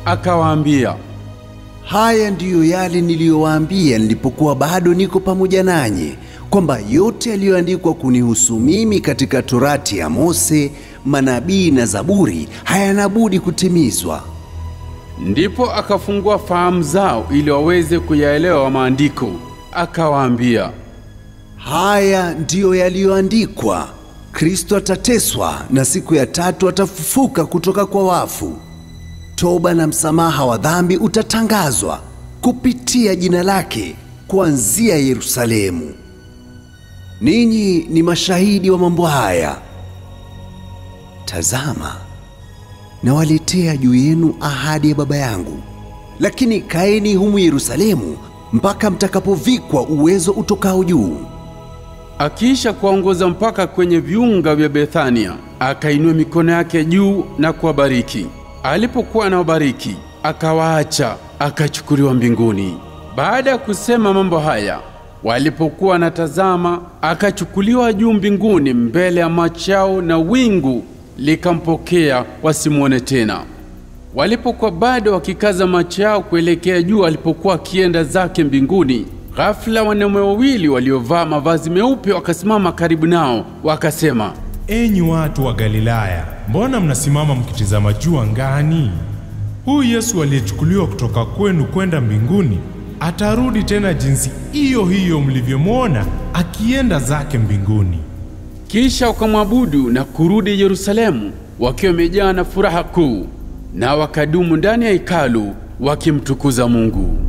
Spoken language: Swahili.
akawaambia, Haya ndiyo yale niliyowaambia nilipokuwa bado niko pamoja nanyi, kwamba yote yaliyoandikwa kunihusu mimi katika Torati ya Mose, manabii na Zaburi hayana budi kutimizwa. ndipo akafungua fahamu zao ili waweze kuyaelewa maandiko. Akawaambia, Haya ndiyo yaliyoandikwa: Kristo atateswa na siku ya tatu atafufuka kutoka kwa wafu. Toba na msamaha wa dhambi utatangazwa kupitia jina lake kuanzia Yerusalemu. Ninyi ni mashahidi wa mambo haya. Tazama, nawaletea juu yenu ahadi ya Baba yangu, lakini kaeni humu Yerusalemu mpaka mtakapovikwa uwezo utokao juu. akiisha kuwaongoza mpaka kwenye viunga vya Bethania, akainua mikono yake juu na kuwabariki. Alipokuwa anawabariki, akawaacha, akachukuliwa mbinguni. Baada ya kusema mambo haya, walipokuwa wanatazama, akachukuliwa juu mbinguni mbele ya macho yao, na wingu likampokea wasimwone tena. Walipokuwa bado wakikaza macho yao kuelekea juu alipokuwa akienda zake mbinguni, ghafula wanaume wawili waliovaa mavazi meupe wakasimama karibu nao, wakasema, Enyi watu wa Galilaya, mbona mnasimama mkitizama juu angani? Huyu Yesu aliyechukuliwa kutoka kwenu kwenda mbinguni atarudi tena jinsi hiyo hiyo mlivyomwona akienda zake mbinguni. kisha wakamwabudu na kurudi Yerusalemu wakiwa wamejaa na furaha kuu, na wakadumu ndani ya hekalu wakimtukuza Mungu.